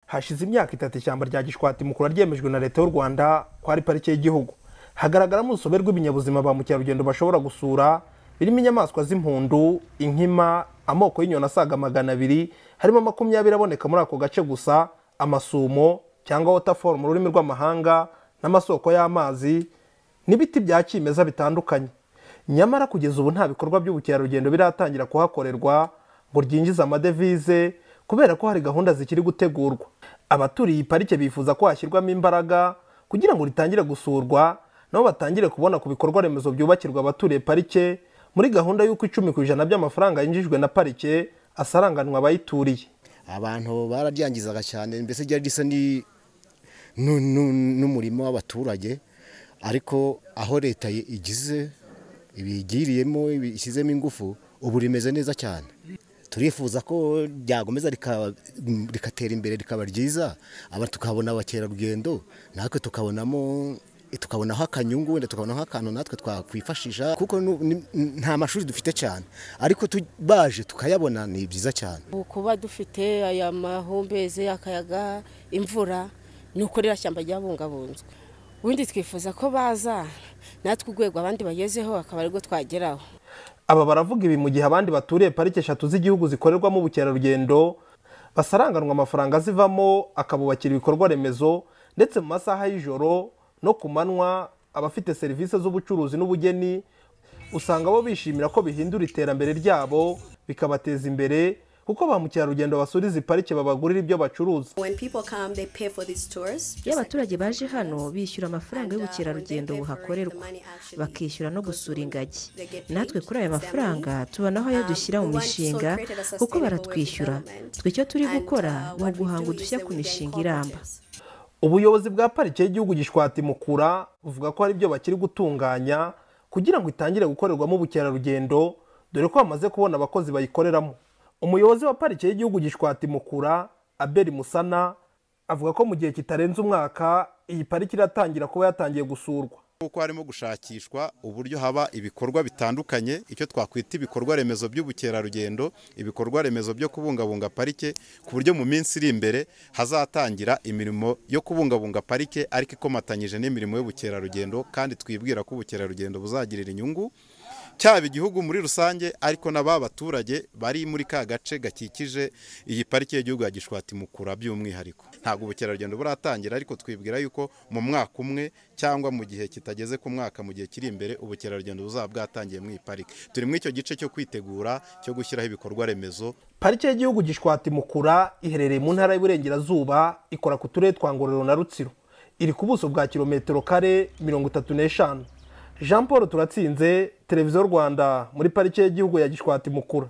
hashize imyaka itatu ishyamba rya gishwati mukuru ryemejwe na leta y'u rwanda ko ari parike y'igihugu hagaragaramo urusobe rw'ibinyabuzima ba mukerarugendo bashobora gusura birimo inyamaswa z'impundu inkima amoko y'inyoni asaga magana abiri harimo makumyabiri aboneka muri ako gace gusa amasumo cyangwa waterfall mu rurimi rw'amahanga n'amasoko y'amazi n'ibiti bya kimeza bitandukanye nyamara kugeza ubu nta bikorwa by'ubukerarugendo biratangira kuhakorerwa ngo ryinjize amadevize kubera ko hari gahunda zikiri gutegurwa abaturiye iyi parike bifuza ko hashyirwamo imbaraga kugira ngo ritangire gusurwa nabo batangire kubona ku bikorwa remezo byubakirwa abaturiye parike muri gahunda y'uko icumi ku ijana by'amafaranga yinjijwe na parike asaranganwa abayituriye abantu bararyangizaga cyane mbese ryari risa n'umurimo w'abaturage ariko aho leta igize ibigiriyemo ishyizemo ingufu ubu rimeze neza cyane turifuza ko ryakomeza rikatera imbere rikaba ryiza aba tukabona abakerarugendo natwe tukabonamo tukabonaho akanyungu wenda tukabonaho akantu natwe twakwifashisha kuko nta mashuri dufite cyane ariko baje tukayabona ni byiza cyane kuba dufite aya mahumbezi akayaga imvura ni uko ririya shyamba ryabungabunzwe ubundi twifuza ko baza natwe urwego abandi bagezeho akaba aribwo twageraho aba baravuga ibi mu gihe abandi baturiye parike eshatu z'igihugu zikorerwamo ubukerarugendo basaranganwa amafaranga azivamo akabubakira ibikorwa remezo ndetse mu masaha y'ijoro no ku manywa abafite serivisi z'ubucuruzi n'ubugeni usanga bo bishimira ko bihindura iterambere ryabo bikabateza imbere kuko ba mukerarugendo basura izi parike babagurira ibyo bacuruza iyo abaturage baje hano bishyura amafaranga y'ubukerarugendo buhakorerwa bakishyura no gusura ingagi natwe kuri aya mafaranga tubonaho ayo dushyira mu mishinga kuko baratwishyura twe icyo turi gukora ni uguhanga udushya ku mishinga iramba ubuyobozi bwa parike y'igihugu gishwati mukura buvuga ko hari ibyo bakiri gutunganya kugira ngo itangire gukorerwamo ubukerarugendo dore ko bamaze kubona abakozi bayikoreramo umuyobozi wa parike y'igihugu gishwati mukura aberi musana avuga ko mu gihe kitarenze umwaka iyi pariki iratangira kuba yatangiye gusurwa kuko harimo gushakishwa uburyo haba ibikorwa bitandukanye icyo twakwita ibikorwa remezo by'ubukerarugendo ibikorwa remezo byo kubungabunga parike ku buryo mu minsi iri imbere hazatangira imirimo yo kubungabunga parike ariko ikomatanyije n'imirimo y'ubukerarugendo kandi twibwira ko ubukerarugendo buzagirira inyungu cyaba igihugu muri rusange ariko n'aba baturage bari muri ka gace gakikije iyi pariki y'igihugu ya gishwati mukura by'umwihariko ntabwo ubukerarugendo buratangira ariko twibwira yuko mu mwaka umwe cyangwa mu gihe kitageze ku mwaka mu gihe kiri imbere ubukerarugendo buzaba bwatangiye muri iyi pariki turi muri icyo gice cyo kwitegura cyo gushyiraho ibikorwa remezo parike y'igihugu gishwati mukura iherereye mu ntara y'uburengerazuba ikora ku turere twa ngororero na rutsiro iri ku buso bwa kilometero kare mirongo itatu n'eshanu jean paul turatsinze televiziyo rwanda muri parike y'igihugu ya gishwati mukura